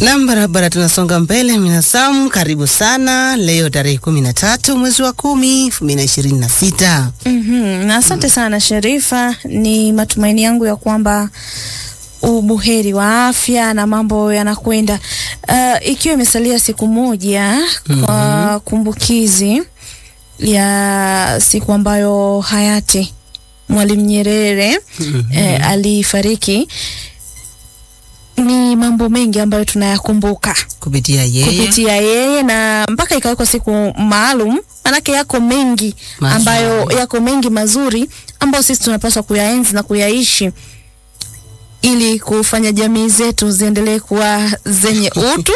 Nam, barabara tunasonga mbele. Minasamu, karibu sana. Leo tarehe kumi na tatu mwezi wa kumi elfu mbili na ishirini na sita. Mhm, na asante sana Sherifa, ni matumaini yangu ya kwamba ubuheri wa afya na mambo yanakwenda. Uh, ikiwa imesalia siku moja kwa kumbukizi ya siku ambayo hayati Mwalimu Nyerere eh, alifariki, ni mambo mengi ambayo tunayakumbuka Kupitia yeye kupitia yeye na mpaka ikawekwa siku maalum, manake yako mengi Mazuri. ambayo yako mengi mazuri ambayo sisi tunapaswa kuyaenzi na kuyaishi ili kufanya jamii zetu ziendelee kuwa zenye utu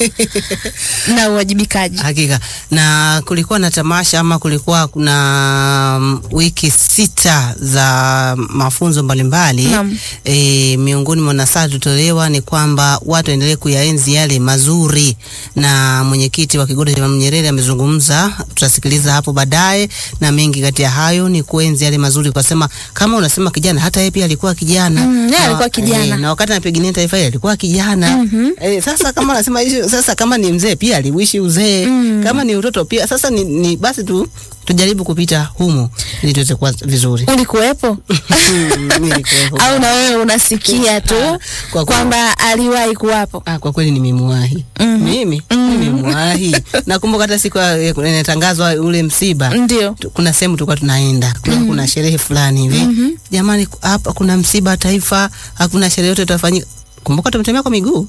na uwajibikaji. Hakika na kulikuwa na tamasha ama kulikuwa kuna mm, wiki sita za mafunzo mbalimbali Naam. e, miongoni mwa nasaha tutolewa ni kwamba watu waendelee kuyaenzi yale mazuri, na mwenyekiti wa kigodo cha Mwalimu Nyerere amezungumza, tutasikiliza hapo baadaye, na mengi kati ya hayo ni kuenzi yale mazuri, kwa sema kama unasema kijana, hata yeye pia alikuwa kijana Mm, yeye Na- alikuwa kijana. e, na wakati anapigania taifa hili alikuwa kijana e, sasa kama anasema hicho sasa, kama ni mzee pia aliwishi uzee kama ni utoto pia sasa ni, ni basi tu tujaribu kupita humo ili tuweze kuwa vizuri. Ulikuwepo Nilikuwepo. au na wewe unasikia tu Kwa kuwa- kwamba aliwahi kuwapo? Ah, kwa kweli nimemwahi mimi nimemwahi. Nakumbuka hata siku ya- ya- inatangazwa ule msiba Ndio. tu- kuna sehemu tulikuwa tunaenda kuna, kuna sherehe fulani hivi jamani, ku- hapa kuna msiba wa taifa, hakuna sherehe yote itafanyika. Kumbuka tumetembea kwa miguu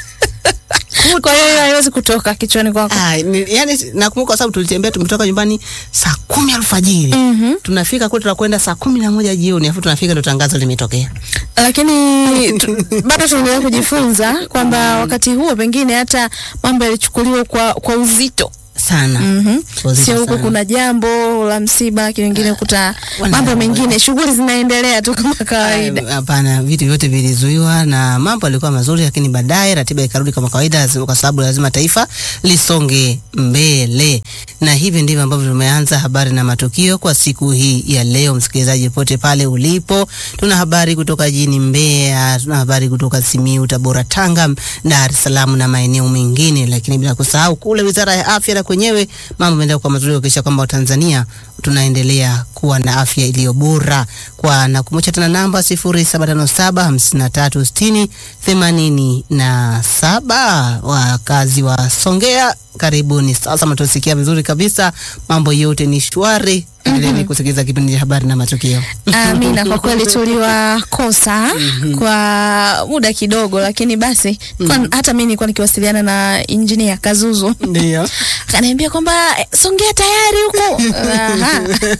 Kwa hiyo hiyo haiwezi kutoka kichwani kwako. Ah, ni, yani nakumbuka kwa sababu tulitembea tumetoka nyumbani saa kumi alfajiri tunafika kule tunakwenda saa kumi na moja jioni afu tunafika ndo tangazo limetokea. lakini tu, bado tunaendelea kujifunza kwamba wakati huo pengine hata mambo yalichukuliwa kwa, kwa uzito sana Mhm. Uzito sio huku sana. kuna jambo la msiba kingine kuta wana- mambo mengine shughuli zinaendelea tu kama kawaida Ah, Hapana, vitu vyote vilizuiwa na mambo yalikuwa mazuri, lakini baadaye ratiba ikarudi kama kawaida, lazima- kwa sababu lazima taifa lisonge mbele, na hivi ndivyo ambavyo tumeanza habari na matukio kwa siku hii ya leo. Msikilizaji pote pale ulipo, tuna habari kutoka jijini Mbeya, tuna habari kutoka Simiyu, Tabora, Tanga, Dar es Salaam na maeneo mengine, lakini bila kusahau kule Wizara ya Afya na kwenyewe mambo yanaendelea kwa mazuri kuhakikisha kwamba Watanzania tunaendelea kuwa na afya iliyo bora. Kwa nakumbusha tena namba 0757 5360 87. Wakazi wa Songea, karibuni sasa, mtosikia vizuri kabisa, mambo yote ni shwari. Endeleeni kusikiliza kipindi cha habari na matukio. Amina, kwa kweli tuliwakosa kwa muda kidogo, lakini basi kwa, hata mimi nilikuwa nikiwasiliana na injinia Kazuzu Ndio. akaniambia kwamba eh, Songea tayari huko. Aha.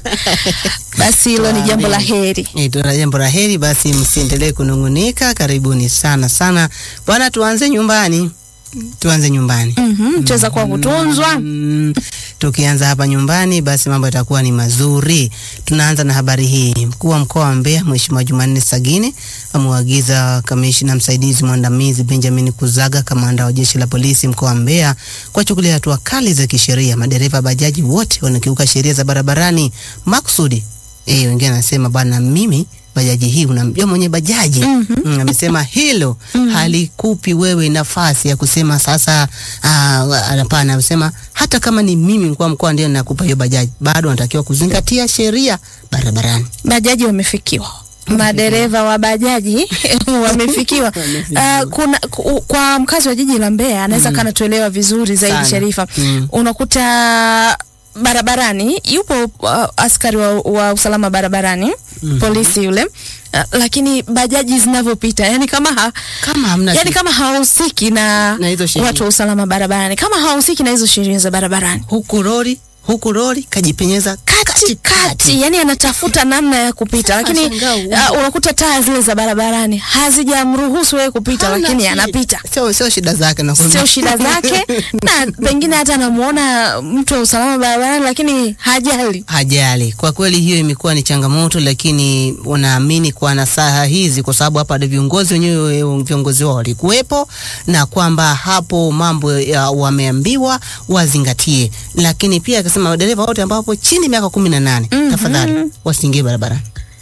Basi hilo ni jambo la heri. Eh, tuna jambo la heri, basi msiendelee kunung'unika. Karibuni sana sana bwana, tuanze nyumbani, tuanze nyumbani. Mhm, cheza kwa kutunzwa. Mm, tukianza hapa nyumbani basi mambo yatakuwa ni mazuri. Tunaanza na habari hii. Mkuu wa mkoa wa Mbeya Mheshimiwa Jumanne Sagini amewaagiza kamishna msaidizi mwandamizi Benjamin Kuzaga, kamanda wa jeshi la polisi mkoa wa Mbeya, kuwachukulia hatua kali za kisheria madereva bajaji wote wanakiuka sheria za barabarani makusudi. Eh, wengine anasema bwana, mimi bajaji hii unamjua mwenye bajaji mm, amesema hilo halikupi wewe nafasi ya kusema sasa. ah, Hapana, amesema hata kama ni mimi mkuu wa mkoa ndio nakupa hiyo bajaji, bado anatakiwa kuzingatia sheria barabarani. Bajaji wamefikiwa madereva wa bajaji wamefikiwa. Uh, kuna ku, kwa mkazi wa jiji la Mbeya anaweza kana tuelewa vizuri zaidi Sana. Sharifa. Mm. Unakuta barabarani yupo uh, askari wa, wa usalama barabarani polisi yule uh, lakini bajaji zinavyopita yani kama ha, Kama hamna yani shi- kama hahusiki na, Na hizo sheria. watu wa usalama barabarani kama hahusiki na hizo sheria za barabarani huku lori huku lori kajipenyeza kati kati, yani anatafuta namna ya kupita, lakini Ashangaa, uh, unakuta taa zile za barabarani hazijamruhusu yeye kupita, Hana lakini shida. anapita. Sio sio shida zake na Sio shida zake, na pengine hata anamuona mtu wa usalama barabarani, lakini hajali. hajali. Kwa kweli hiyo imekuwa ni changamoto, lakini unaamini kwa nasaha hizi, kwa sababu hapa ndio viongozi wenyewe, viongozi wao walikuwepo, na kwamba hapo mambo ya wameambiwa wazingatie, lakini pia akasema madereva wote ambao wapo chini ya miaka kumi na nane tafadhali wasiingie barabarani.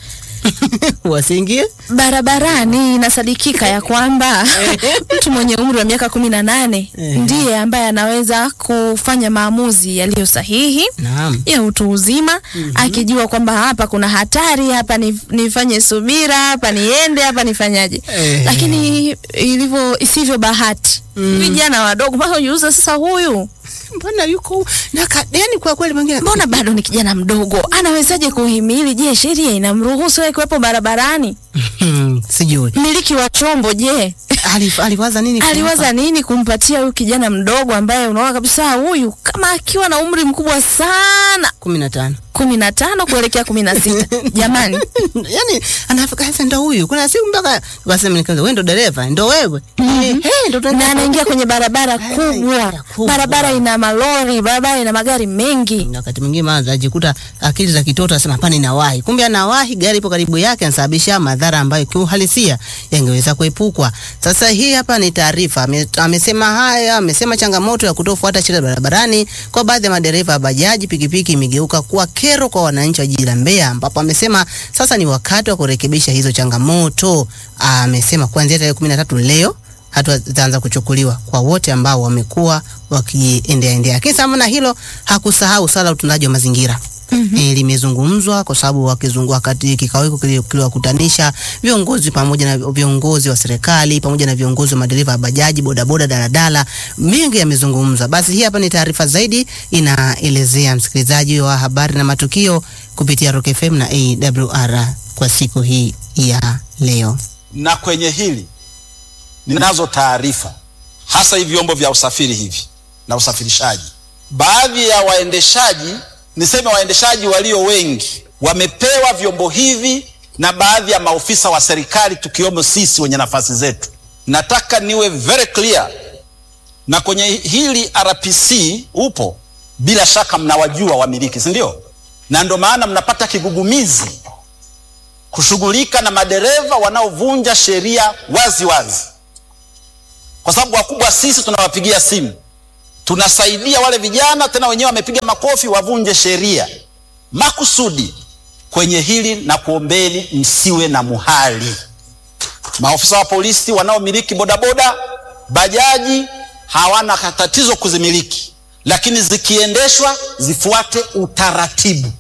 wasiingie barabarani inasadikika ya kwamba mtu mwenye umri wa miaka kumi na nane Eh. ndiye ambaye anaweza kufanya maamuzi yaliyo sahihi naam ya utu uzima akijua kwamba hapa kuna hatari, hapa ni, nifanye subira, hapa niende, hapa nifanyaje. Eh. Lakini ilivyo isivyo bahati vijana wadogo mpaka ujiuza sasa, huyu mbona yuko na ka- yani kwa kweli mwingine mbona bado ni kijana mdogo, anawezaje kuhimili? Je, sheria inamruhusu yeye kuwepo barabarani? Hmm, sijui Mmiliki wa chombo, je Alif, aliwaza nini kumpa? aliwaza nini kumpatia huyu kijana mdogo ambaye unaona kabisa huyu kama akiwa na umri mkubwa sana kumi na tano kumi na tano kuelekea kumi na sita jamani yani anafika sasa ndo huyu kuna siku mpaka wasema nikaanza wewe ndo dereva ndo wewe Eh, eh, ndo na tunaenda- anaingia kwenye barabara kubwa kubwa. barabara ina malori barabara ina magari mengi na wakati mwingine maana ajikuta akili za kitoto asema hapana inawahi kumbe anawahi gari ipo karibu yake anasababisha madhara ambayo kiuhalisia yangeweza kuepukwa sasa hii hapa ni taarifa Ame- amesema haya amesema changamoto ya kutofuata sheria barabarani kwa baadhi ya madereva wa bajaji pikipiki imegeuka kuwa kero kwa wananchi wa jiji la Mbeya ambapo amesema sasa ni wakati wa kurekebisha hizo changamoto amesema kuanzia tarehe 13 leo hatua zitaanza kuchukuliwa kwa wote ambao wamekuwa wakiendea endea. Lakini sambamba na hilo hakusahau swala la utunzaji wa mazingira. Mm-hmm. E, limezungumzwa kwa sababu wakizungua wakati kikao hiko kili- kiliwakutanisha viongozi pamoja na viongozi wa serikali pamoja na viongozi wa madereva wa bajaji, bodaboda, daladala, mengi yamezungumzwa. Basi hii hapa ni taarifa zaidi inaelezea msikilizaji wa habari na matukio kupitia Rock FM na AWR kwa siku hii ya leo. na kwenye hili ninazo taarifa hasa hivi vyombo vya usafiri hivi na usafirishaji. Baadhi ya waendeshaji, niseme waendeshaji walio wengi, wamepewa vyombo hivi na baadhi ya maofisa wa serikali, tukiwemo sisi wenye nafasi zetu. Nataka niwe very clear, na kwenye hili RPC upo, bila shaka mnawajua wamiliki, si ndio? Na ndio maana mnapata kigugumizi kushughulika na madereva wanaovunja sheria wazi wazi, kwa sababu wakubwa sisi tunawapigia simu, tunasaidia wale vijana, tena wenyewe wamepiga makofi wavunje sheria makusudi. Kwenye hili na kuombeni msiwe na muhali. Maofisa wa polisi wanaomiliki bodaboda, bajaji hawana tatizo kuzimiliki, lakini zikiendeshwa zifuate utaratibu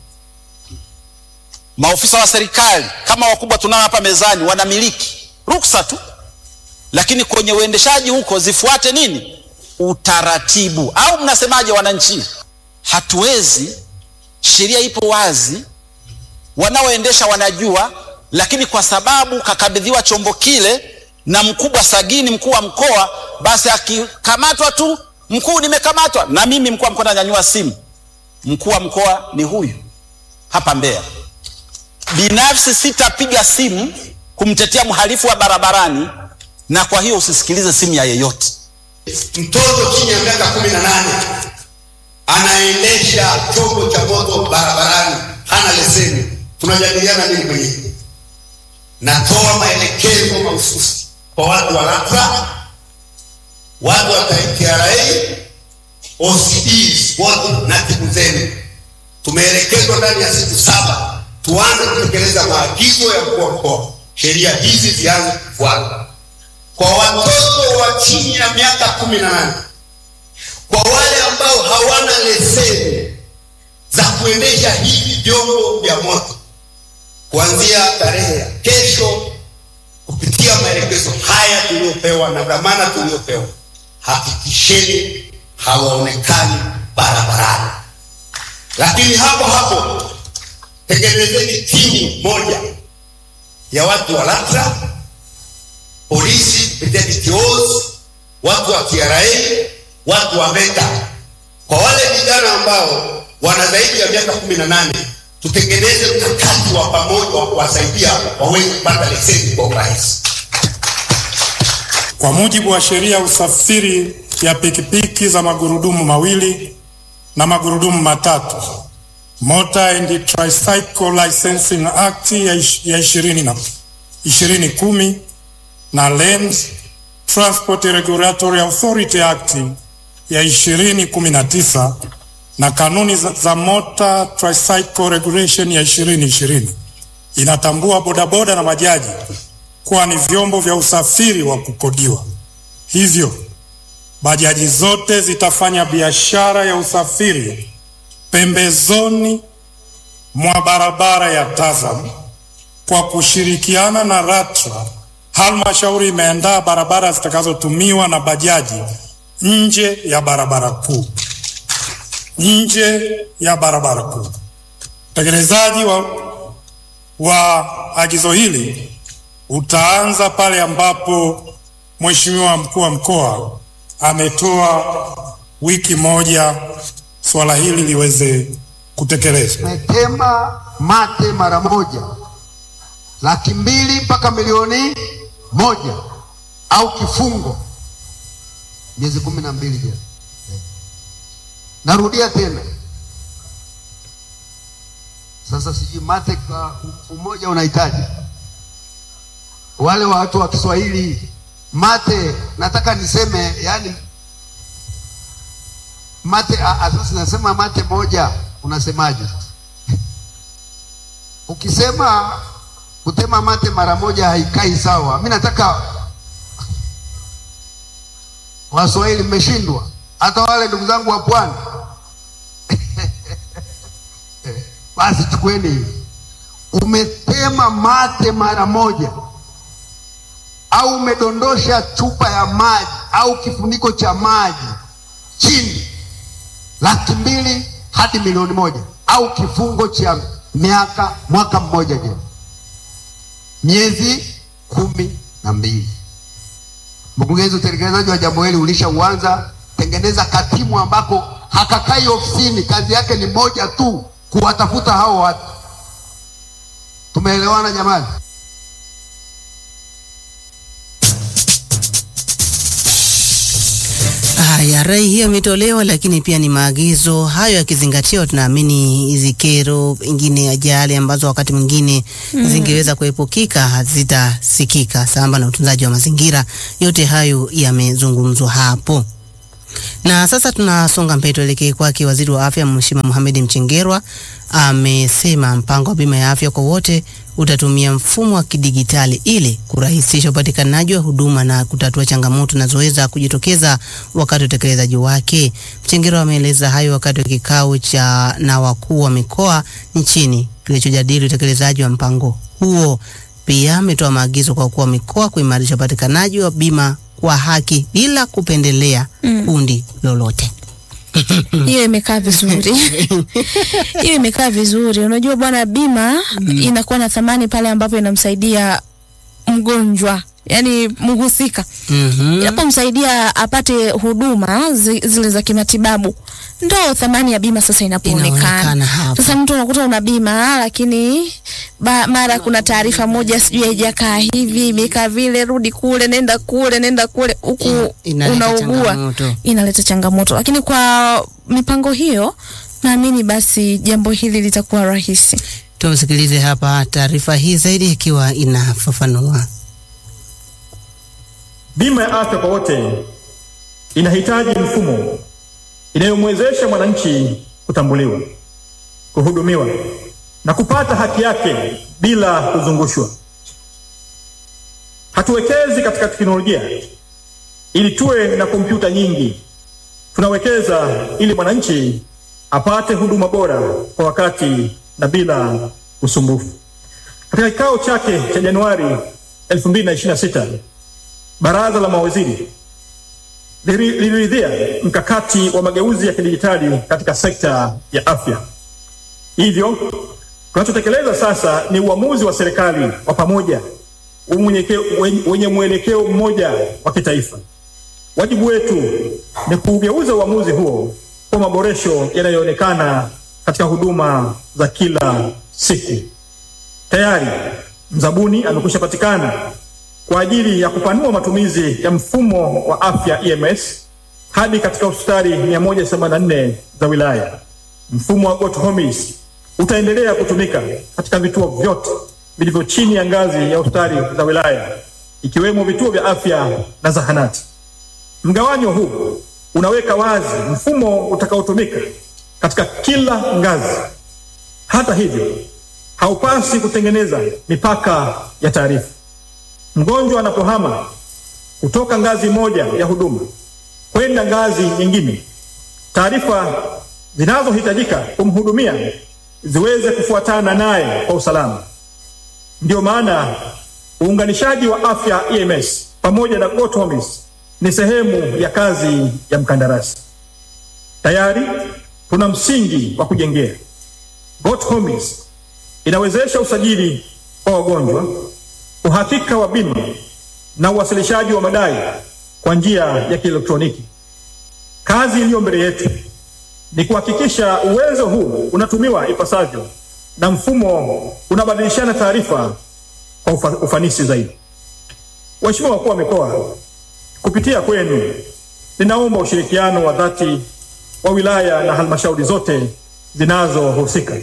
maofisa wa serikali kama wakubwa tunao hapa mezani wanamiliki ruksa tu, lakini kwenye uendeshaji huko zifuate nini? Utaratibu. Au mnasemaje wananchi? Hatuwezi, sheria ipo wazi, wanaoendesha wanajua, lakini kwa sababu kakabidhiwa chombo kile na mkubwa Sagini, mkuu wa mkoa, basi akikamatwa tu, mkuu, nimekamatwa, na mimi mkuu wa mkoa nanyanyua simu, mkuu wa mkoa ni huyu hapa Mbeya binafsi sitapiga simu kumtetea mhalifu wa barabarani, na kwa hiyo usisikilize simu ya yeyote. mtoto chini ya miaka kumi na nane anaendesha chombo cha moto barabarani hana leseni, tunajadiliana nini kwenye hili? Natoa maelekezo mahususi kwa watu wa LATRA, watu wa TRA, OCDs wote na timu zenu. Tumeelekezwa ndani ya siku saba tuanze kutekeleza maagizo ya mkuu wa mkoa, sheria hizi zianze kufuatwa kwa watoto wa chini ya miaka kumi na nane kwa wale ambao hawana leseni za kuendesha hivi vyombo vya moto kuanzia tarehe ya kesho, kupitia maelekezo haya tuliyopewa na dhamana tuliyopewa, hakikisheni hawaonekani barabarani. Lakini hapo hapo tengenezeni timu moja ya watu wa LATRA, polisi kupitia DTOs, watu wa TRA, watu wa VETA. Kwa wale vijana ambao wana zaidi ya miaka kumi na nane tutengeneze mkakati wa pamoja wa kuwasaidia waweze kupata leseni kwa urahisi. Kwa mujibu wa sheria ya usafiri ya pikipiki za magurudumu mawili na magurudumu matatu Motor and Tricycle Licensing Act ya ish- ya ishirini na ishirini kumi na Lands Transport Regulatory Authority Act ya ishirini kumi na tisa na kanuni za, za Motor Tricycle Regulation ya ishirini ishirini inatambua bodaboda na bajaji kuwa ni vyombo vya usafiri wa kukodiwa. Hivyo bajaji zote zitafanya biashara ya usafiri pembezoni mwa barabara ya Tazam kwa kushirikiana na LATRA. Halmashauri imeandaa barabara zitakazotumiwa na bajaji nje ya barabara kuu, nje ya barabara kuu. Utekelezaji wa, wa agizo hili utaanza pale ambapo Mheshimiwa mkuu wa mkoa ametoa wiki moja swala hili liweze kutekelezwa. Umetema mate mara moja laki mbili mpaka milioni moja au kifungo miezi kumi na mbili jela. Narudia tena sasa, sijui mate kwa umoja unahitaji wale watu wa Kiswahili mate, nataka niseme yani mate sasa, nasema mate moja, unasemaje? Ukisema kutema mate mara moja haikai sawa. Mi nataka Waswahili mmeshindwa, hata wale ndugu zangu wa pwani basi chukueni hivi, umetema mate mara moja au umedondosha chupa ya maji au kifuniko cha maji chini, laki mbili hadi milioni moja au kifungo cha miaka mwaka mmoja jela, miezi kumi na mbili. Mkurugenzi, utekelezaji wa jambo hili ulishauanza. Tengeneza katimu ambako hakakai ofisini, kazi yake ni moja tu, kuwatafuta hao watu. Tumeelewana jamani? Haya, rai hiyo imetolewa, lakini pia ni maagizo hayo yakizingatiwa, tunaamini hizi kero, pengine ajali ambazo wakati mwingine mm. zingeweza kuepukika hazitasikika, sambamba na utunzaji wa mazingira. Yote hayo yamezungumzwa hapo. Na sasa tunasonga mbele, tuelekee kwake Waziri wa Afya Mheshimiwa Mohamed Mchengerwa amesema mpango wa bima ya afya kwa wote utatumia mfumo wa kidigitali ili kurahisisha upatikanaji wa huduma na kutatua changamoto zinazoweza kujitokeza wakati wa utekelezaji wake. Mchengerwa ameeleza hayo wakati wa kikao cha na wakuu wa mikoa nchini kilichojadili utekelezaji wa mpango huo. Pia ametoa maagizo kwa wakuu wa mikoa kuimarisha upatikanaji wa bima kwa haki bila kupendelea mm. kundi lolote. hiyo imekaa vizuri hiyo imekaa vizuri. Unajua bwana, bima mm. inakuwa na thamani pale ambapo inamsaidia mgonjwa yani mhusika Mhm. inapomsaidia apate huduma zi, zile za kimatibabu, ndo thamani ya bima sasa Inaonekana inapoonekana. hapa. Sasa mtu unakuta una bima lakini ba, mara kuna taarifa moja sijui haijakaa hivi imekaa vile, rudi kule, nenda kule, nenda kule, huku Ina- inaleta unaugua, changamoto. inaleta changamoto. Lakini kwa mipango hiyo, naamini basi jambo hili litakuwa rahisi. Tumsikilize hapa taarifa hii zaidi ikiwa inafafanua. Bima ya afya kwa wote inahitaji mfumo inayomwezesha mwananchi kutambuliwa, kuhudumiwa na kupata haki yake bila kuzungushwa. Hatuwekezi katika teknolojia ili tuwe na kompyuta nyingi. Tunawekeza ili mwananchi apate huduma bora kwa wakati na bila usumbufu. Katika kikao chake cha Januari 2026 Baraza la mawaziri lili- liliridhia mkakati wa mageuzi ya kidijitali katika sekta ya afya. Hivyo tunachotekeleza sasa ni uamuzi wa serikali wa pamoja umwenyeke- wenye- wenye mwelekeo mmoja wa kitaifa. Wajibu wetu ni kuugeuza uamuzi huo kwa maboresho yanayoonekana katika huduma za kila siku. Tayari mzabuni amekwisha patikana kwa ajili ya kupanua matumizi ya mfumo wa afya EMS hadi katika hospitali 184 za wilaya. Mfumo wa Got Homes utaendelea kutumika katika vituo vyote vilivyo chini ya ngazi ya hospitali za wilaya ikiwemo vituo vya afya na zahanati. Mgawanyo huu unaweka wazi mfumo utakaotumika katika kila ngazi. Hata hivyo, haupasi kutengeneza mipaka ya taarifa. Mgonjwa anapohama kutoka ngazi moja ya huduma kwenda ngazi nyingine, taarifa zinazohitajika kumhudumia ziweze kufuatana naye kwa usalama. Ndiyo maana uunganishaji wa afya EMS pamoja na Got Homes ni sehemu ya kazi ya mkandarasi. Tayari tuna msingi wa kujengea. Got Homes inawezesha usajili wa wagonjwa, uhakika wa bima na uwasilishaji wa madai kwa njia ya kielektroniki. Kazi iliyo mbele yetu ni kuhakikisha uwezo huu unatumiwa ipasavyo na mfumo unabadilishana taarifa kwa ufa, ufanisi zaidi. Waheshimiwa wakuu wa mikoa, kupitia kwenu ninaomba ushirikiano wa dhati wa wilaya na halmashauri zote zinazohusika.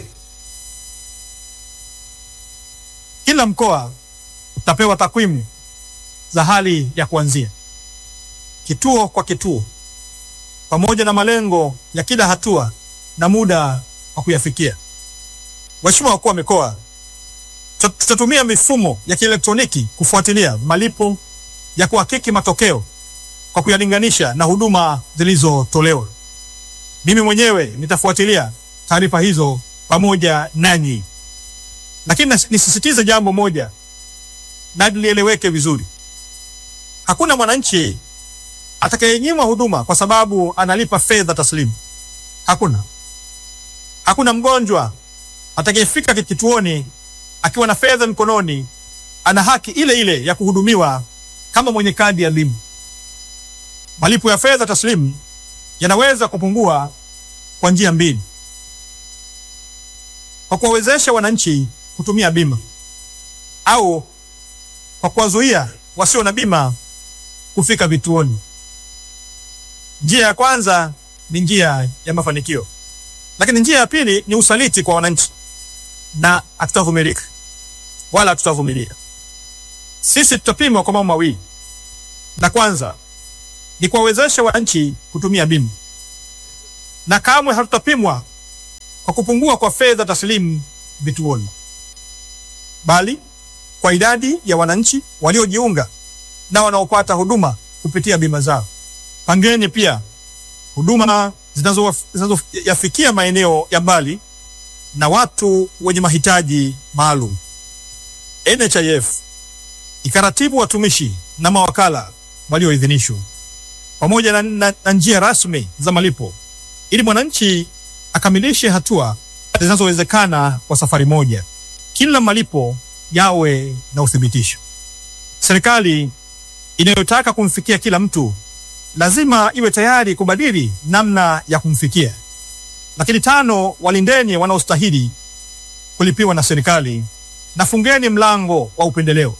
Kila mkoa utapewa takwimu za hali ya kuanzia kituo kwa kituo, pamoja na malengo ya kila hatua na muda wa kuyafikia. Waheshimiwa wakuu wa mikoa, tutatumia mifumo ya kielektroniki kufuatilia malipo ya kuhakiki matokeo kwa kuyalinganisha na huduma zilizotolewa. Mimi mwenyewe nitafuatilia taarifa hizo pamoja nanyi, lakini nisisitize jambo moja na lieleweke vizuri. Hakuna mwananchi atakayenyimwa huduma kwa sababu analipa fedha taslimu. Hakuna. Hakuna mgonjwa atakayefika kituoni akiwa na fedha mkononi ana haki ile ile ya kuhudumiwa kama mwenye kadi ya elimu. Malipo ya fedha taslimu yanaweza kupungua kwa njia mbili: kwa kuwawezesha wananchi kutumia bima au kwa kuwazuia wasio na bima kufika vituoni. Njia ya kwanza ni njia ya mafanikio, lakini njia ya pili ni usaliti kwa wananchi, na hatutavumilika wala hatutavumilia. Sisi tutapimwa kwa mambo mawili. La kwanza ni kuwawezesha wananchi kutumia bima, na kamwe hatutapimwa kwa kupungua kwa fedha taslimu vituoni, bali kwa idadi ya wananchi waliojiunga na wanaopata huduma kupitia bima zao. Pangeni pia huduma zinazoyafikia maeneo ya mbali na watu wenye mahitaji maalum. NHIF ikaratibu watumishi na mawakala walioidhinishwa pamoja na, na, na njia rasmi za malipo ili mwananchi akamilishe hatua zinazowezekana kwa safari moja. Kila malipo yawe na uthibitisho. Serikali inayotaka kumfikia kila mtu lazima iwe tayari kubadili namna ya kumfikia. Lakini tano, walindeni wanaostahili kulipiwa na serikali na fungeni mlango wa upendeleo.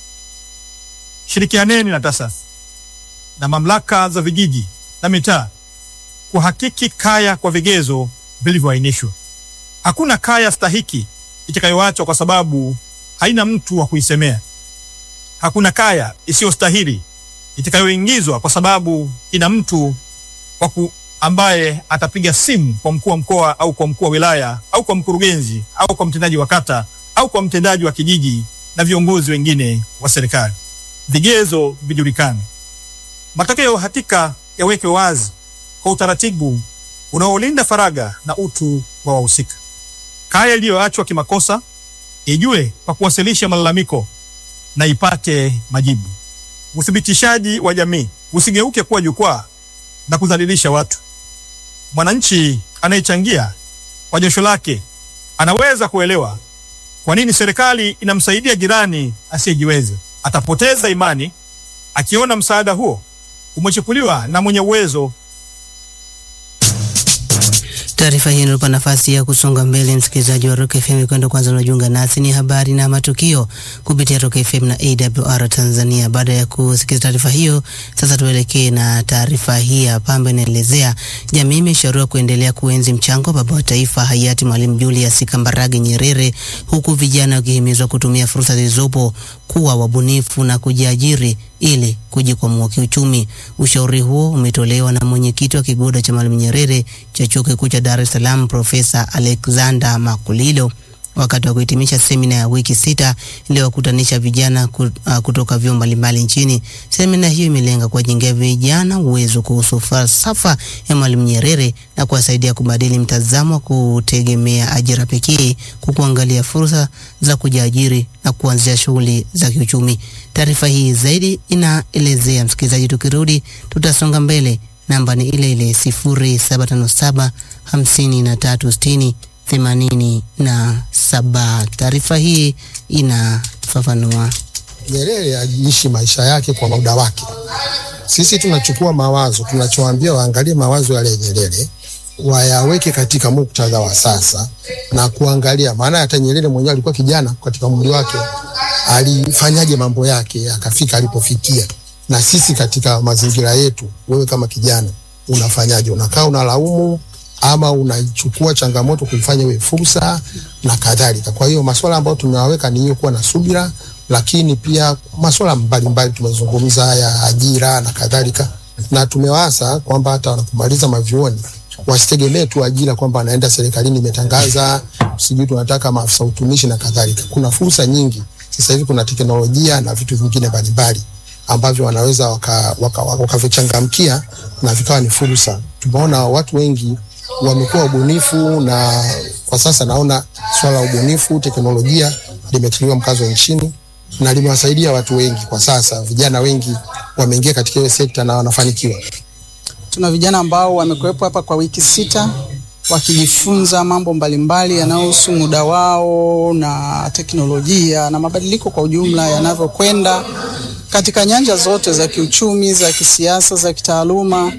Shirikianeni na TASAF na mamlaka za vijiji na mitaa kuhakiki kaya kwa vigezo vilivyoainishwa. Hakuna kaya stahiki itakayoachwa kwa sababu haina mtu wa kuisemea. Hakuna kaya isiyostahili itakayoingizwa kwa sababu ina mtu waku ambaye atapiga simu kwa mkuu wa mkoa au kwa mkuu wa wilaya au kwa mkurugenzi au kwa mtendaji wa kata au kwa mtendaji wa kijiji na viongozi wengine wa serikali. Vigezo vijulikane, matokeo hakika yawekwe wazi kwa utaratibu unaolinda faragha na utu wa wahusika. Kaya iliyoachwa kimakosa ijue kwa kuwasilisha malalamiko na ipate majibu. Uthibitishaji wa jamii usigeuke kuwa jukwaa na kudhalilisha watu. Mwananchi anayechangia kwa jasho lake anaweza kuelewa kwa nini serikali inamsaidia jirani asiyejiweza. Atapoteza imani akiona msaada huo umechukuliwa na mwenye uwezo Taarifa hii inatupa nafasi ya kusonga mbele, msikilizaji wa Rock FM, kwenda kwanza unajiunga nasi, ni habari na matukio kupitia Rock FM na AWR Tanzania. Baada ya kusikiza taarifa hiyo, sasa tuelekee na taarifa hii hapa ambayo inaelezea jamii imeshauriwa kuendelea kuenzi mchango wa baba wa taifa hayati Mwalimu Julius Kambarage Nyerere, huku vijana wakihimizwa kutumia fursa zilizopo kuwa wabunifu na kujiajiri ili kujikwamua kiuchumi. Ushauri huo umetolewa na mwenyekiti wa kigoda cha Mwalimu Nyerere cha chuo kikuu cha Dar es Salaam, Profesa Alexander Makulilo wakati wa kuhitimisha semina ya wiki sita iliyowakutanisha vijana ku- ah, kutoka vyuo mbalimbali nchini. Semina hiyo imelenga kuwajengea vijana uwezo kuhusu falsafa ya Mwalimu Nyerere na kuwasaidia kubadili mtazamo wa kutegemea ajira pekee kwa kuangalia fursa za kujiajiri na kuanzia shughuli za kiuchumi. Taarifa hii zaidi inaelezea, msikilizaji, tukirudi tutasonga mbele. Namba ni ile ile sifuri saba tano saba hamsini na tatu sitini themanini na saba. Taarifa hii inafafanua. Nyerere aliishi maisha yake kwa muda wake. Sisi tunachukua mawazo, tunachoambia waangalie mawazo yale ya Nyerere wayaweke katika muktadha wa sasa na kuangalia, maana hata Nyerere mwenyewe alikuwa kijana katika umri wake, alifanyaje mambo yake akafika alipofikia. Na sisi katika mazingira yetu, wewe kama kijana unafanyaje? Unakaa unalaumu ama unaichukua changamoto kuifanya iwe fursa na kadhalika. Kwa hiyo masuala ambayo tumewaweka ni hiyo, kuwa na subira, lakini pia masuala mbalimbali tumezungumza haya, ajira na kadhalika, na tumewaasa kwamba hata wanapomaliza mavyuoni wasitegemee tu ajira kwamba anaenda serikalini imetangaza sijui tunataka maafisa utumishi na kadhalika. Kuna fursa nyingi sasa hivi, kuna teknolojia na vitu vingine mbalimbali ambavyo wanaweza wakavichangamkia waka, waka wakavichangamkia na vikawa ni fursa. Tumeona watu wengi wamekuwa ubunifu, na kwa sasa naona swala la ubunifu, teknolojia limetiliwa mkazo nchini na limewasaidia watu wengi. Kwa sasa vijana wengi wameingia katika hiyo sekta na wanafanikiwa. Tuna vijana ambao wamekuwepo hapa kwa wiki sita wakijifunza mambo mbalimbali yanayohusu muda wao na teknolojia na mabadiliko kwa ujumla yanavyokwenda katika nyanja zote za kiuchumi, za kisiasa, za kitaaluma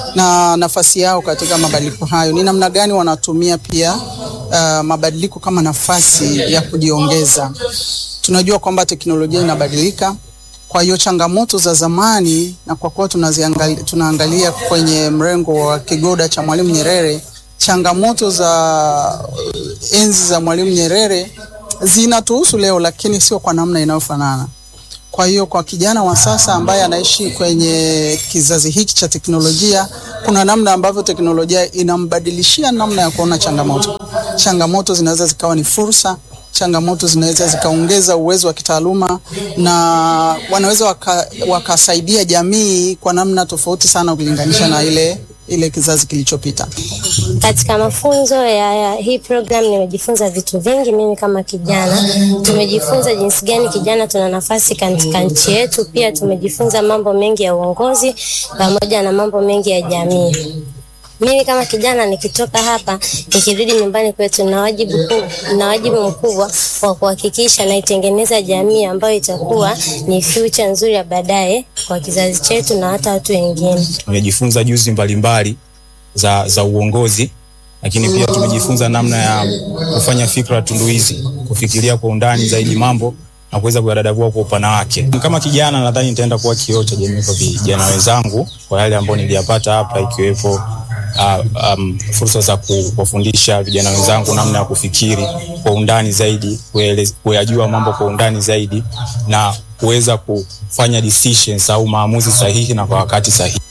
na nafasi yao katika mabadiliko hayo. Ni namna gani wanatumia pia uh, mabadiliko kama nafasi ya kujiongeza. Tunajua kwamba teknolojia inabadilika, kwa hiyo changamoto za zamani na kwa kuwa tunaziangalia, tunaangalia kwenye mrengo wa kigoda cha Mwalimu Nyerere, changamoto za uh, enzi za Mwalimu Nyerere zinatuhusu leo, lakini sio kwa namna inayofanana. Kwa hiyo kwa kijana wa sasa ambaye anaishi kwenye kizazi hiki cha teknolojia, kuna namna ambavyo teknolojia inambadilishia namna ya kuona changamoto. Changamoto zinaweza zikawa ni fursa, changamoto zinaweza zikaongeza uwezo wa kitaaluma na wanaweza waka, wakasaidia jamii kwa namna tofauti sana ukilinganisha na ile ile kizazi kilichopita. Katika mafunzo ya, ya hii program nimejifunza vitu vingi. Mimi kama kijana, tumejifunza jinsi gani kijana tuna nafasi katika nchi yetu. Pia tumejifunza mambo mengi ya uongozi pamoja na mambo mengi ya jamii. Mimi kama kijana nikitoka hapa nikirudi nyumbani kwetu, na wajibu na wajibu mkubwa wa kuhakikisha naitengeneza jamii ambayo itakuwa ni future nzuri ya baadaye kwa kizazi chetu na hata watu wengine. Tumejifunza juzi mbalimbali za, za uongozi, lakini pia tumejifunza namna ya kufanya fikra tunduizi, kufikiria kwa undani zaidi mambo na kuweza kuyadadavua kwa upana wake. Kama kijana, nadhani nitaenda kuwa kioo cha jamii kwa vijana wenzangu kwa yale ambayo niliyapata hapa, ikiwepo uh, um, fursa za kuwafundisha vijana wenzangu namna ya kufikiri kwa undani zaidi, kuyajua mambo kwa undani zaidi na kuweza kufanya decisions au maamuzi sahihi na kwa wakati sahihi.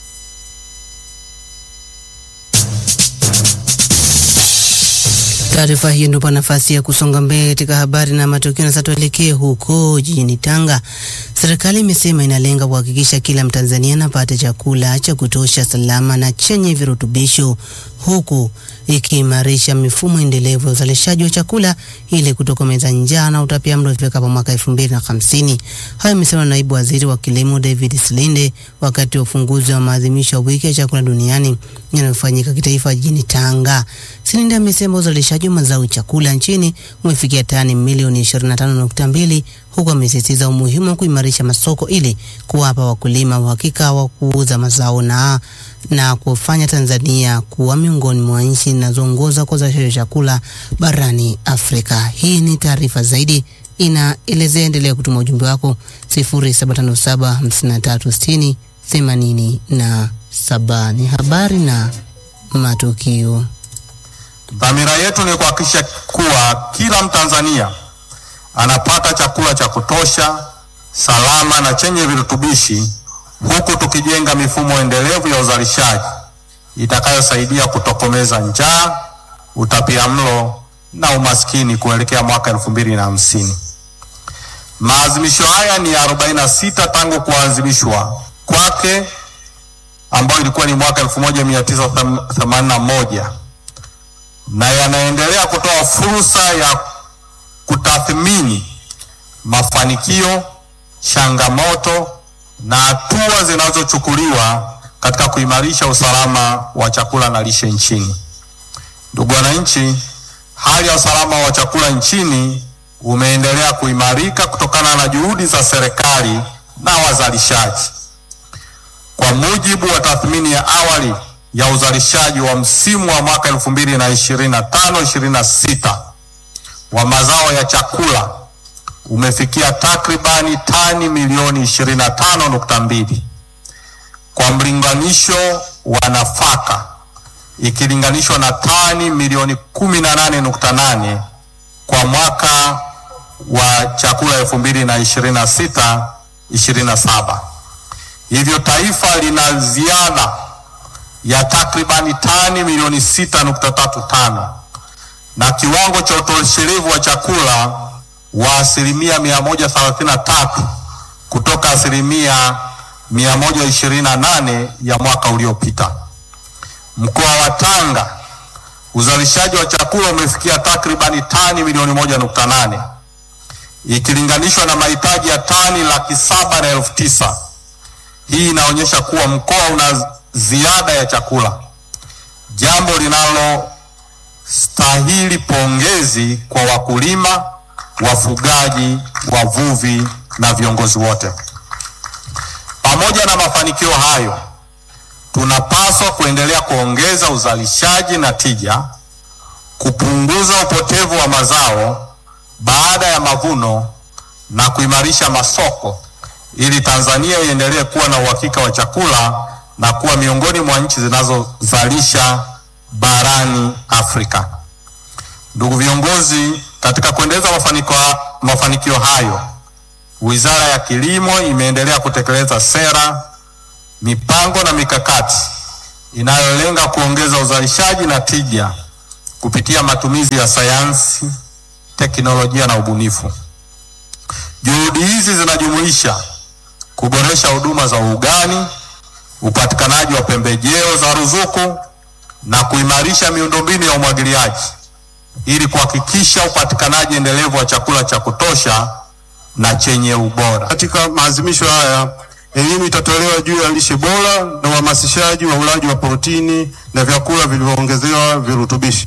Taarifa hiyo ndio nafasi ya kusonga mbele katika habari na matukio. Na sasa tuelekee huko jijini Tanga. Serikali imesema inalenga kuhakikisha kila Mtanzania anapata chakula cha kutosha, salama na chenye virutubisho, huku ikiimarisha mifumo endelevu ya uzalishaji wa chakula ili kutokomeza njaa na utapiamlo ifikapo mwaka elfu mbili na hamsini. Hayo imesema naibu waziri wa kilimo David Silinde wakati wa ufunguzi wa maadhimisho ya wiki ya chakula duniani yanayofanyika kitaifa jijini Tanga. Silinde amesema uzalishaji wa mazao ya chakula nchini umefikia tani milioni 25.2 huku amesisitiza umuhimu wa kuimarisha masoko ili kuwapa wakulima uhakika wa kuuza mazao na na kufanya Tanzania kuwa miongoni mwa nchi zinazoongoza kwa uzalishaji wa chakula barani Afrika. Hii ni taarifa zaidi inaelezea, endelea kutuma ujumbe wako 0757536087. Ni habari na matukio. Dhamira yetu ni kuhakikisha kuwa kila Mtanzania anapata chakula cha kutosha, salama na chenye virutubishi, huku tukijenga mifumo endelevu ya uzalishaji itakayosaidia kutokomeza njaa, utapiamlo na umaskini kuelekea mwaka elfu mbili na hamsini. Maazimisho haya ni 46 tangu kuanzilishwa kwake ambayo ilikuwa ni mwaka 1981 na yanaendelea kutoa fursa ya kutathmini mafanikio, changamoto na hatua zinazochukuliwa katika kuimarisha usalama wa chakula na lishe nchini. Ndugu wananchi, hali ya usalama wa chakula nchini umeendelea kuimarika kutokana na juhudi za serikali na wazalishaji. Kwa mujibu wa tathmini ya awali ya uzalishaji wa msimu wa mwaka 2025-26 wa mazao ya chakula umefikia takribani tani milioni 25.2 kwa mlinganisho wa nafaka ikilinganishwa na tani milioni 18.8 kwa mwaka wa chakula 2026 27. Hivyo taifa lina ziada ya takribani tani milioni 6.35 na kiwango cha utoshelevu wa chakula wa asilimia 133 kutoka asilimia 128 ya mwaka uliopita. Mkoa wa Tanga uzalishaji wa chakula umefikia takribani tani milioni moja nukta nane ikilinganishwa na mahitaji ya tani laki saba na elfu tisa. Hii inaonyesha kuwa mkoa una ziada ya chakula, jambo linalostahili pongezi kwa wakulima, wafugaji, wavuvi na viongozi wote. Pamoja na mafanikio hayo, tunapaswa kuendelea kuongeza uzalishaji na tija, kupunguza upotevu wa mazao baada ya mavuno na kuimarisha masoko ili Tanzania iendelee kuwa na uhakika wa chakula na kuwa miongoni mwa nchi zinazozalisha barani Afrika. Ndugu viongozi, katika kuendeleza mafanikio, mafanikio hayo, Wizara ya Kilimo imeendelea kutekeleza sera, mipango na mikakati inayolenga kuongeza uzalishaji na tija kupitia matumizi ya sayansi, teknolojia na ubunifu. Juhudi hizi zinajumuisha kuboresha huduma za ugani, upatikanaji wa pembejeo za ruzuku na kuimarisha miundombinu ya umwagiliaji ili kuhakikisha upatikanaji endelevu wa chakula cha kutosha na chenye ubora. Katika maadhimisho haya elimu itatolewa juu ya lishe bora na uhamasishaji wa ulaji wa protini na vyakula vilivyoongezewa virutubishi.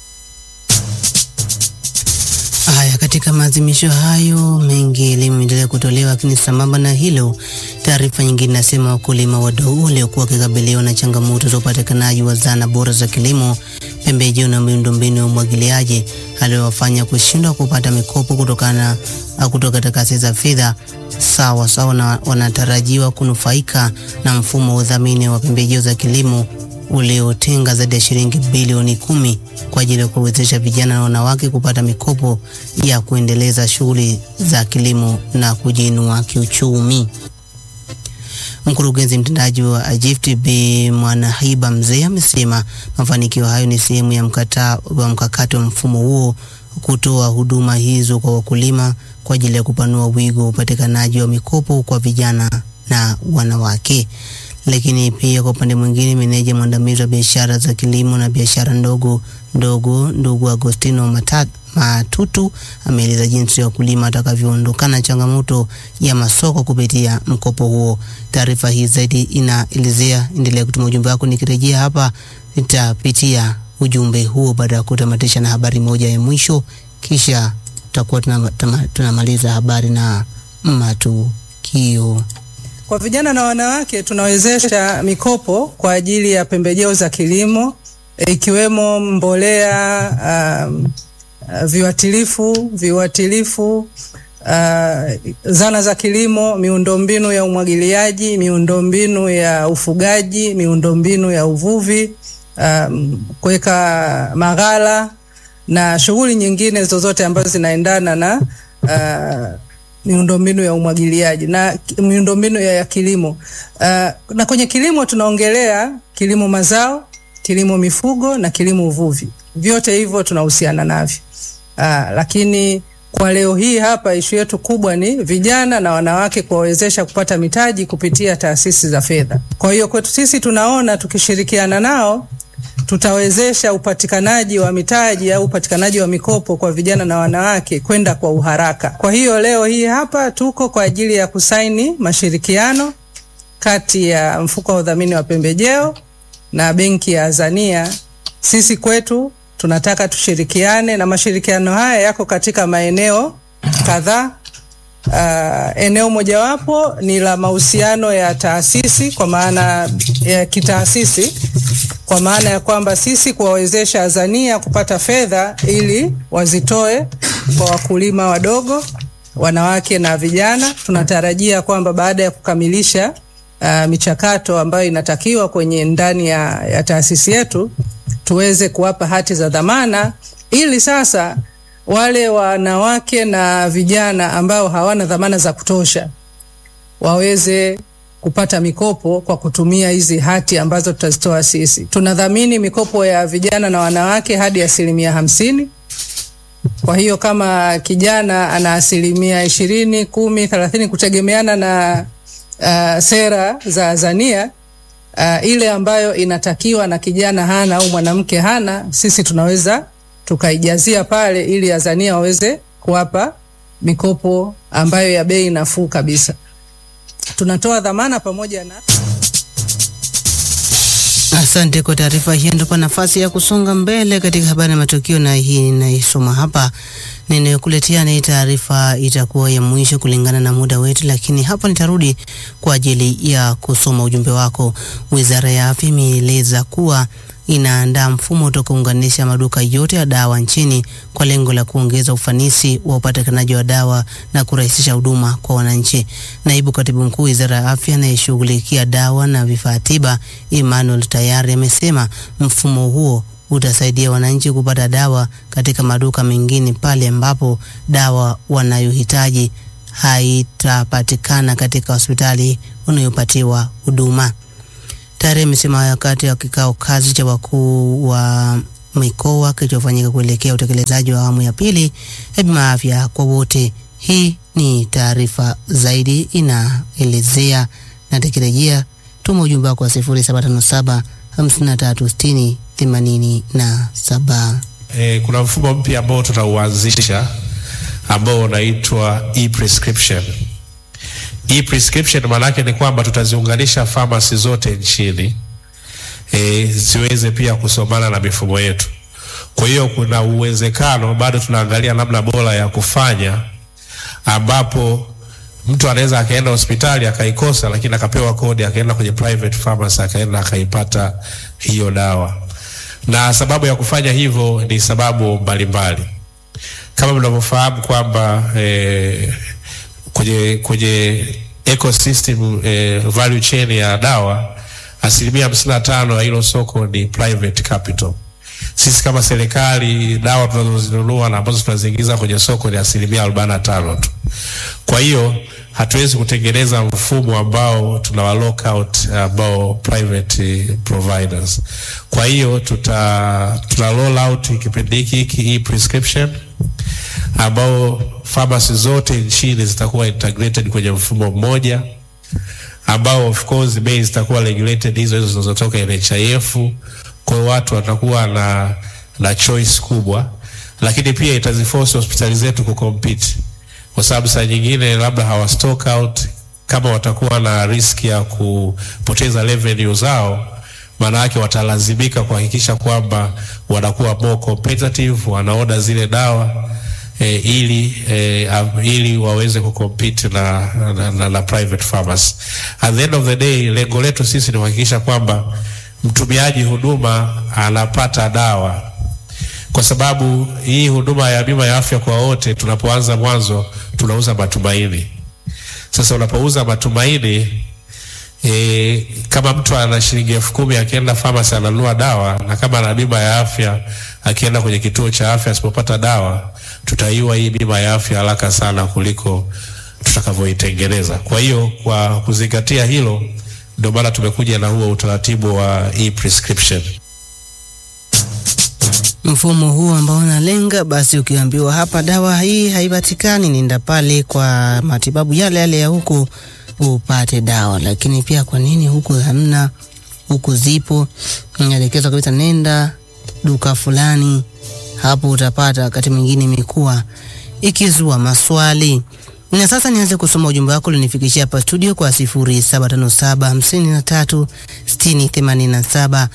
Haya, katika maadhimisho hayo mengi elimu imeendelea kutolewa, lakini sambamba na hilo, taarifa nyingine inasema wakulima wadogo waliokuwa wakikabiliwa na changamoto za upatikanaji wa zana bora za kilimo, pembejeo na miundombinu ya umwagiliaji aliyowafanya kushindwa kupata mikopo kutokana kutoka taasisi za fedha sawa sawa, na wanatarajiwa kunufaika na mfumo wa udhamini wa pembejeo za kilimo uliotenga zaidi ya shilingi bilioni kumi kwa ajili ya kuwezesha vijana na wanawake kupata mikopo ya kuendeleza shughuli za kilimo na kujiinua kiuchumi. Mkurugenzi mtendaji wa Agift Bi Mwanahiba Mzee amesema mafanikio hayo ni sehemu ya mkata, wa mkakati wa mfumo huo kutoa huduma hizo kwa wakulima kwa ajili ya kupanua wigo wa upatikanaji wa mikopo kwa vijana na wanawake. Lakini pia kwa upande mwingine, meneja mwandamizi wa biashara za kilimo na biashara ndogo ndogo ndugu Agostino Mata, Matutu ameeleza jinsi ya wakulima watakavyoondokana changamoto ya masoko kupitia mkopo huo. Taarifa hii zaidi inaelezea, endelea kutuma ujumbe wako, nikirejea hapa nitapitia ujumbe huo baada ya kutamatisha na habari moja ya mwisho, kisha tutakuwa tunamaliza habari na matukio. Kwa vijana na wanawake tunawezesha mikopo kwa ajili ya pembejeo za kilimo ikiwemo mbolea, um, uh, viuatilifu, viuatilifu, uh, zana za kilimo, miundombinu ya umwagiliaji, miundombinu ya ufugaji, miundombinu ya uvuvi, um, kuweka maghala na shughuli nyingine zozote ambazo zinaendana na uh, miundombinu ya umwagiliaji na miundombinu ya, ya kilimo. Uh, na kwenye kilimo tunaongelea kilimo mazao, kilimo mifugo na kilimo uvuvi. vyote hivyo tunahusiana navyo. Aa, lakini kwa leo hii hapa ishu yetu kubwa ni vijana na wanawake kuwawezesha kupata mitaji kupitia taasisi za fedha. Kwa hiyo kwetu sisi tunaona tukishirikiana nao tutawezesha upatikanaji wa mitaji au upatikanaji wa mikopo kwa vijana na wanawake kwenda kwa uharaka. Kwa hiyo leo hii hapa tuko kwa ajili ya kusaini mashirikiano kati ya mfuko wa udhamini wa pembejeo na benki ya Azania. Sisi kwetu tunataka tushirikiane na mashirikiano haya yako katika maeneo kadhaa. Uh, eneo mojawapo ni la mahusiano ya taasisi kwa maana ya kitaasisi, kwa maana ya kwamba sisi kuwawezesha Azania kupata fedha ili wazitoe kwa wakulima wadogo, wanawake na vijana. Tunatarajia kwamba baada ya kukamilisha uh, michakato ambayo inatakiwa kwenye ndani ya, ya taasisi yetu tuweze kuwapa hati za dhamana ili sasa wale wanawake na vijana ambao hawana dhamana za kutosha waweze kupata mikopo kwa kutumia hizi hati ambazo tutazitoa sisi. Tunadhamini mikopo ya vijana na wanawake hadi asilimia hamsini. Kwa hiyo kama kijana ana asilimia ishirini, kumi, thelathini kutegemeana na uh, sera za Azania uh, ile ambayo inatakiwa na kijana hana au mwanamke hana, sisi tunaweza tukaijazia pale ili Azania waweze kuwapa mikopo ambayo ya bei nafuu kabisa. Tunatoa dhamana pamoja na Asante kwa taarifa hiyo. Ndipo nafasi ya kusonga mbele katika habari na matukio, na hii ninaisoma hapa ninayokuletea ni taarifa itakuwa ya mwisho kulingana na muda wetu, lakini hapa nitarudi kwa ajili ya kusoma ujumbe wako. Wizara ya Afya imeeleza kuwa inaandaa mfumo utakaounganisha maduka yote ya dawa nchini kwa lengo la kuongeza ufanisi wa upatikanaji wa dawa na kurahisisha huduma kwa wananchi. Naibu Katibu Mkuu Wizara ya Afya anayeshughulikia dawa na vifaa tiba, Emmanuel Tayari, amesema mfumo huo utasaidia wananchi kupata dawa katika maduka mengine pale ambapo dawa wanayohitaji haitapatikana katika hospitali wanayopatiwa huduma. Tayari amesema hayo wakati wa kikao kazi cha wakuu wa mikoa kilichofanyika kuelekea utekelezaji wa awamu ya pili ya bima ya afya kwa wote. Hii ni taarifa zaidi inaelezea, na tukirejea, tuma ujumbe wako wa 0757 5360 87. E, kuna mfumo mpya ambao tutauanzisha ambao unaitwa e-prescription. E-prescription maana yake ni kwamba tutaziunganisha pharmacy zote nchini e, ziweze pia kusomana na mifumo yetu. Kwa hiyo kuna uwezekano, bado tunaangalia namna bora ya kufanya, ambapo mtu anaweza akaenda hospitali akaikosa, lakini akapewa kodi, akaenda kwenye private pharmacy, akaenda akaipata hiyo dawa. Na sababu ya kufanya hivyo ni sababu mbalimbali, kama mnavyofahamu kwamba eh, kwenye kwenye ecosystem eh, value chain ya dawa asilimia hamsini na tano ya hilo soko ni private capital. Sisi kama serikali dawa tunazozinunua na ambazo tunaziingiza kwenye soko ni asilimia arobaini na tano tu. Kwa hiyo hatuwezi kutengeneza mfumo ambao tunawa lock out ambao private providers. Kwa hiyo tuta tuna roll out kipindi hiki hiki hii prescription ambao pharmacy zote nchini zitakuwa integrated kwenye mfumo mmoja ambao of course bei zitakuwa regulated hizo hizo zinazotoka NHIF. Kwa hiyo watu watakuwa na na choice kubwa, lakini pia itaziforce hospitali zetu kucompete, kwa sababu saa nyingine labda hawa stock out, kama watakuwa na risk ya kupoteza revenue zao, maana yake watalazimika kuhakikisha kwamba wanakuwa more competitive, wanaoda zile dawa eh, ili eh, um, ili waweze kucompete na, na, na, na private pharmacy. At the end of the day, lengo letu sisi ni kuhakikisha kwamba mtumiaji huduma anapata dawa, kwa sababu hii huduma ya bima ya afya kwa wote, tunapoanza mwanzo tunauza matumaini. Sasa unapouza matumaini E, kama mtu ana shilingi elfu kumi akienda pharmacy ananunua dawa, na kama ana bima ya afya akienda kwenye kituo cha afya asipopata dawa, tutaiwa hii bima ya afya haraka sana kuliko tutakavyoitengeneza. Kwa hiyo kwa kuzingatia hilo, ndio maana tumekuja na huo utaratibu wa e-prescription. mfumo huu ambao unalenga basi, ukiambiwa hapa dawa hii haipatikani, nenda pale kwa matibabu yale yale ya huku upate dawa. Lakini pia kwa nini huku hamna, huku zipo? Naelekezwa kabisa, nenda duka fulani, hapo utapata. Wakati mwingine imekuwa ikizua maswali na sasa nianze kusoma ujumbe wako ulinifikishia hapa studio kwa 0757 53 60 87.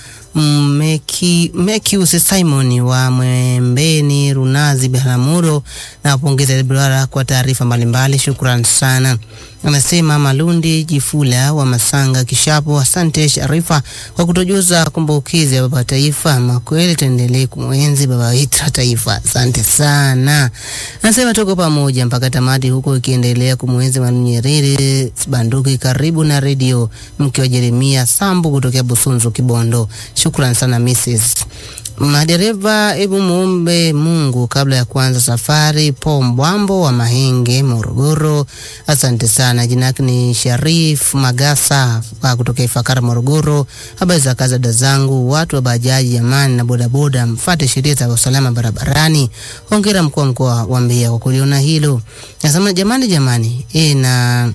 Meki Mekius Simon wa Mwembeni Runazi Biharamulo na wapongeza Blara kwa taarifa mbalimbali, shukran sana. Anasema Malundi Jifula wa Masanga Kishapo, asante Sharifa kwa kutojuza kumbukizi ya baba taifa. Makweli tuendelee kumwenzi baba wetu wa taifa, asante sana. Anasema tuko pamoja mpaka tamati, huko ikiendelea kumwenzi Mwalimu Nyerere. Banduki karibu na redio, mke wa Jeremia Sambu kutokea Busunzu Kibondo. Shukran sana Mrs. Madereva, hebu muombe Mungu kabla ya kuanza safari. Po Mbwambo wa Mahenge, Morogoro, asante sana. Jina yake ni Sharif Magasa wa kutoka Ifakara, Morogoro. Habari za kazi dada zangu, watu wa bajaji jamani na bodaboda, mfate sheria za usalama barabarani. Hongera mkuu wa mkoa wa Mbeya kwa kuliona hilo. Nasema jamani, jamani, e, na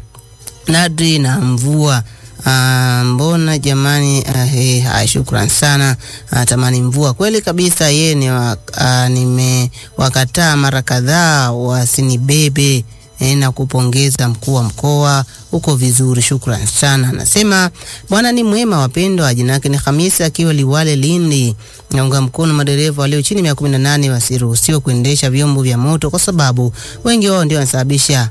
nadri na mvua Ah, mbona jamani, ah, eh, haya, shukran sana. Ah, tamani mvua kweli kabisa. Ye ni wa, ah, nimewakataa mara kadhaa wasinibebe eh, na kupongeza mkuu wa mkoa uko vizuri, shukran sana. Anasema bwana ni mwema, wapendwa. Jina yake ni Hamisi akiwa Liwale, Lindi. Naunga mkono madereva walio chini ya miaka kumi na nane wasiruhusiwe kuendesha vyombo vya moto kwa sababu wengi wao ndio wanasababisha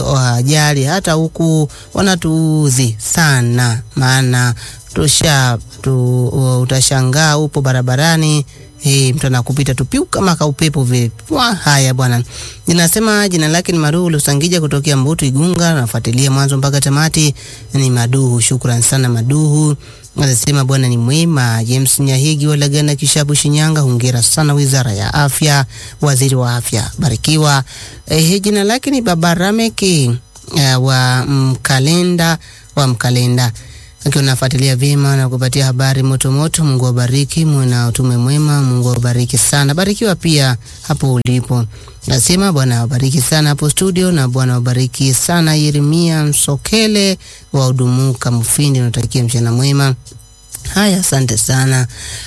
ajali hata huku wanatuuzi sana, maana tusha tu, utashangaa upo barabarani Hey, mtu anakupita tu piu kama kaupepo vile. Wa, haya bwana. Ninasema jina lake ni Maduhu Lusangija kutokea Mbutu Igunga, nafuatilia mwanzo mpaka tamati. Ni Maduhu, shukran sana Maduhu. Anasema bwana ni mwema. James Nyahigi wa Lagana Kishapu Shinyanga, hongera sana Wizara ya Afya, Waziri wa Afya barikiwa. Eh, jina lake ni Baba Rameki uh, wa Mkalenda wa Mkalenda akiwa nafuatilia vyema na kupatia habari moto moto. Mungu awabariki, muwe na utume mwema. Mungu awabariki sana, barikiwa pia hapo ulipo. Nasema Bwana awabariki sana hapo studio, na Bwana awabariki sana Yeremia Msokele wa Udumuka Mufindi, natakia mchana mwema. Haya, asante sana.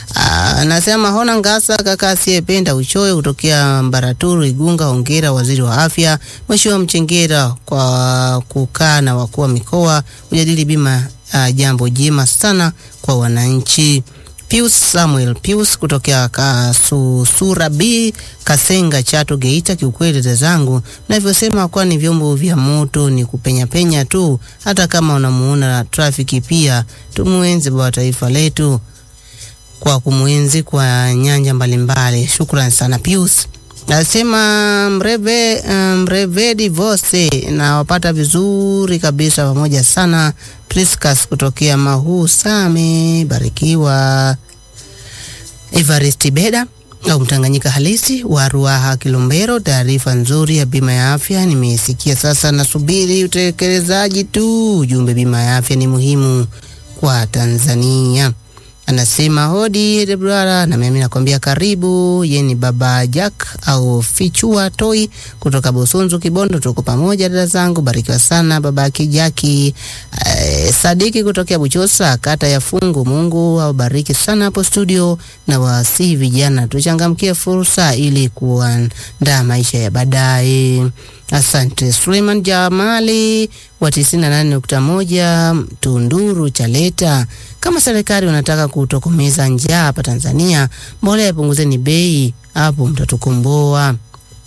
Anasema hona ngasa kaka asiyependa uchoyo kutokea Mbaraturu Igunga. Hongera waziri wa afya Mheshimiwa Mchengera kwa kukaa na wakuu wa mikoa kujadili bima. Uh, jambo jema sana kwa wananchi. Pius Samuel Pius kutokea Kasusura B Kasenga Chato Geita. Kiukweli dada zangu, navyosema kwa ni vyombo vya moto ni kupenya penya tu, hata kama unamuona trafiki pia tumuenzi baba taifa letu kwa kumwenzi kwa nyanja mbalimbali. Shukrani sana Pius. Nasema mreve mrevedi vose na wapata vizuri kabisa, pamoja sana. Priscas kutokea Mahu Same, barikiwa. Evarist Beda au Mtanganyika halisi wa Ruaha Kilombero, taarifa nzuri ya bima ya afya nimeisikia, sasa nasubiri utekelezaji tu. Ujumbe bima ya afya ni muhimu kwa Tanzania. Anasema hodi Debrara, na mimi nakwambia karibu. Ye ni baba Jack au Fichua Toi kutoka Busunzu Kibondo, tuko pamoja dada zangu, barikiwa sana baba Kijaki. Eh, Sadiki kutokea Buchosa kata ya Fungu, Mungu awabariki sana hapo studio, na wasihi vijana tuchangamkie fursa ili kuandaa maisha ya baadaye. Asante Suleiman Jamali wa 98.1 Tunduru Chaleta. Kama serikali wanataka kutokomeza njaa hapa Tanzania, mbolea ipunguzeni bei, hapo mtatukomboa.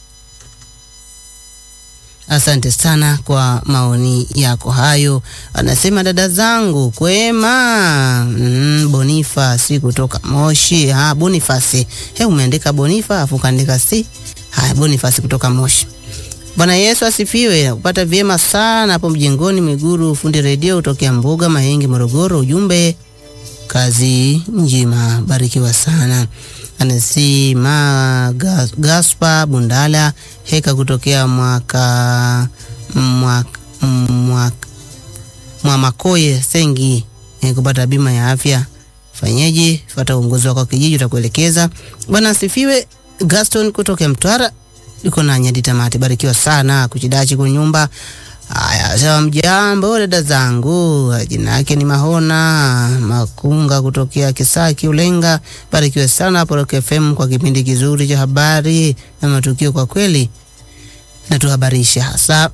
Asante sana kwa maoni yako hayo. Anasema dada zangu kwema. Mm, Bonifa si kutoka Moshi. Ha, Bonifasi. He, umeandika Bonifa afu kaandika si. Haya, Bonifasi kutoka Moshi. Bwana Yesu asifiwe. Kupata vyema sana hapo mjengoni Mwiguru, fundi redio kutokea Mbuga Mahenge, Morogoro. Ujumbe kazi njema, barikiwa sana. Anasema Gaspa Bundala Heka kutokea mwaka mwaka mwaka Mwamakoye Sengi eh, kupata bima ya afya fanyeje? Fuata uongozi wako wa kijiji utakuelekeza. Bwana asifiwe. Gaston kutoka Mtwara yuko na nyadi tamati, barikiwa sana kuchidachi kwa nyumba. Haya, sawa, mjambo dada zangu, jina yake ni Mahona Makunga kutokea Kisaki Ulenga. Barikiwe sana hapo Rock FM kwa kipindi kizuri cha habari na matukio, kwa kweli natuhabarisha hasa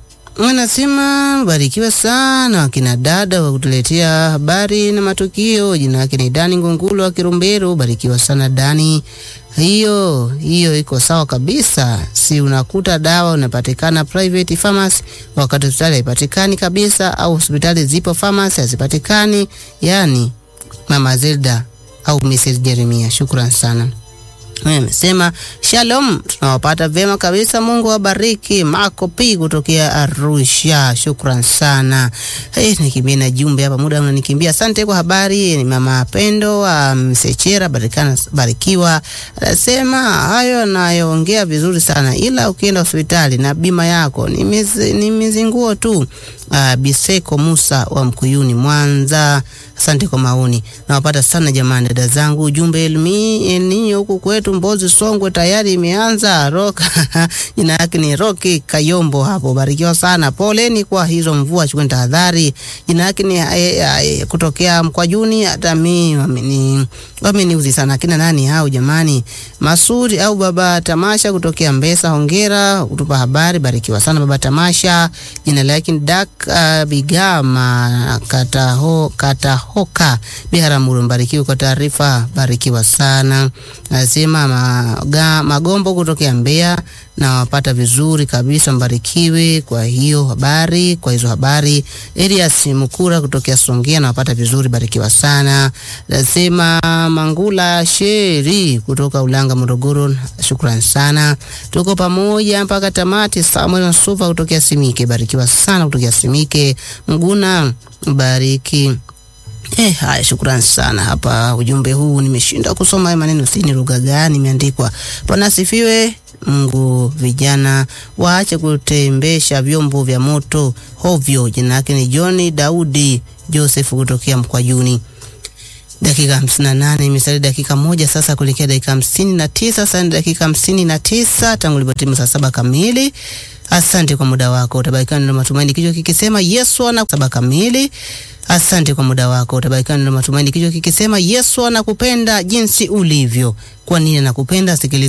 Anasema barikiwa sana wakina dada wa kutuletea habari na matukio. Jina yake ni Dani Ngungulu wa Kirumbero. Barikiwa sana Dani. Hiyo hiyo iko sawa kabisa. Si unakuta dawa unapatikana private pharmacy, wakati hospitali haipatikani kabisa, au hospitali zipo pharmacy hazipatikani. Yani Mama Zelda au Mrs Jeremia, shukran sana. Amesema shalom, tunawapata vyema kabisa. Mungu awabariki. Marco P kutokea Arusha, shukran sana. Hey, nikimbia na jumbe hapa, muda unanikimbia. Asante kwa habari. Ni mama Pendo wa um, Msechera, barikana barikiwa. Anasema hayo anayoongea vizuri sana, ila ukienda hospitali na bima yako ni mizi, ni mizinguo tu. Uh, Biseko Musa wa Mkuyuni Mwanza, asante kwa maoni. Nawapata sana jamani, dada zangu. Ujumbe elmi eninyo huku kwetu Mbozi Songwe tayari imeanza roka jina yake ni Roki Kayombo hapo, barikiwa sana. Poleni kwa hizo mvua, chukweni tahadhari. Jina yake ni e, e, kutokea Mkwajuni. Hata mimi wameni wameniuzi sana, kina nani hao jamani? Masuri au baba Tamasha kutokea Mbesa, hongera kutupa habari, barikiwa sana baba Tamasha. Jina lake ni Dak uh, Bigama Kataho, Katahoka Biharamulo, mbarikiwe kwa taarifa, barikiwa sana. Nasema maga, Magombo kutokea Mbeya na wapata vizuri kabisa, mbarikiwe kwa hiyo habari, kwa hizo habari. Elias Mukura kutokea Songea na wapata vizuri, barikiwa sana. Nasema Mangula Sheri kutoka Ulanga Morogoro, shukran sana, tuko pamoja mpaka tamati. Samuel Nsuva kutokea Simike, barikiwa sana kutokea Simike. Mguna bariki Eh, haya shukrani sana. Hapa ujumbe huu nimeshinda kusoma haya maneno, si ni lugha gani imeandikwa. Bwana asifiwe. Mungu, vijana waache kutembesha vyombo vya moto hovyo. Jina yake ni John Daudi Joseph kutokea Mkwajuni. Dakika hamsini na nane imesalia dakika moja sasa kuelekea dakika hamsini na tisa Sasa ni dakika hamsini na tisa tangu ilipotimu saa saba kamili. Asante kwa muda wako, utabarikiwa na matumaini, kichwa kikisema Yesu ana saba kamili. Asante kwa muda wako, utabarikiwa na matumaini, kichwa kikisema Yesu anakupenda jinsi ulivyo. Kwa nini anakupenda? Sikiliza.